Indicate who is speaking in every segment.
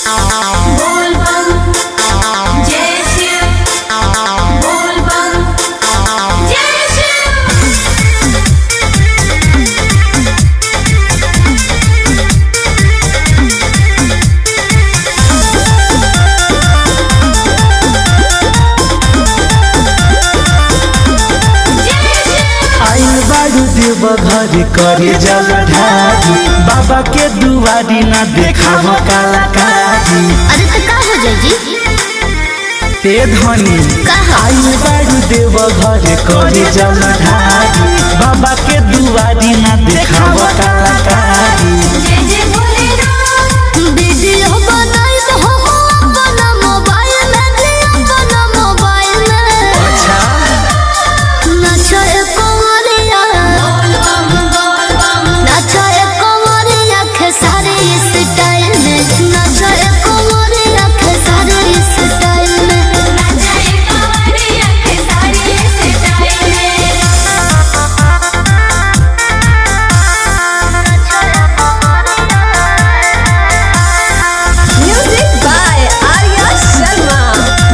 Speaker 1: बोल बम जय शिव बोल बम जय शिव
Speaker 2: आइल बारू देव घर करे जल ढारी बाबा के दुआरी ना देखाव कलाकारी
Speaker 3: अरे तो का हो जाई जी
Speaker 2: ते धनी
Speaker 3: कहा
Speaker 2: आइल बारू देव घर करे जल ढारी बाबा के दुआरी ना देखाव कलाकारी
Speaker 1: जय जय भोलेनाथ
Speaker 3: वीडियो बनाई तो हम अपना मोबाइल में जी अपना मोबाइल में
Speaker 2: अच्छा
Speaker 3: नचा कोरिया
Speaker 1: बोल बम बोल बम
Speaker 3: नचा कोरिया खेसारी स्टाइल में नचा कोरिया खेसारी स्टाइल में
Speaker 1: नचाए कांवरिया के साड़ी स्टाइल में
Speaker 4: Music by Arya Sharma.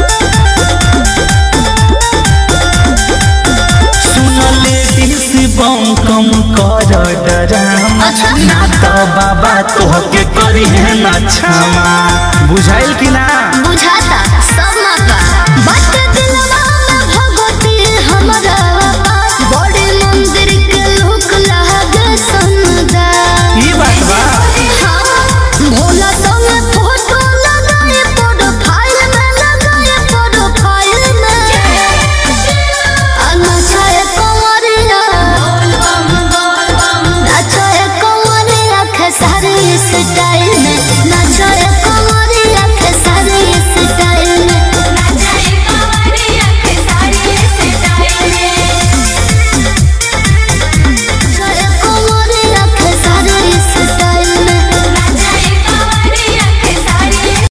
Speaker 2: सुन लेडीज बम कम कर डरामा
Speaker 3: अच्छा।
Speaker 2: ना तो बाबा तोहके करी है ना क्षमा बुझाइल कि ना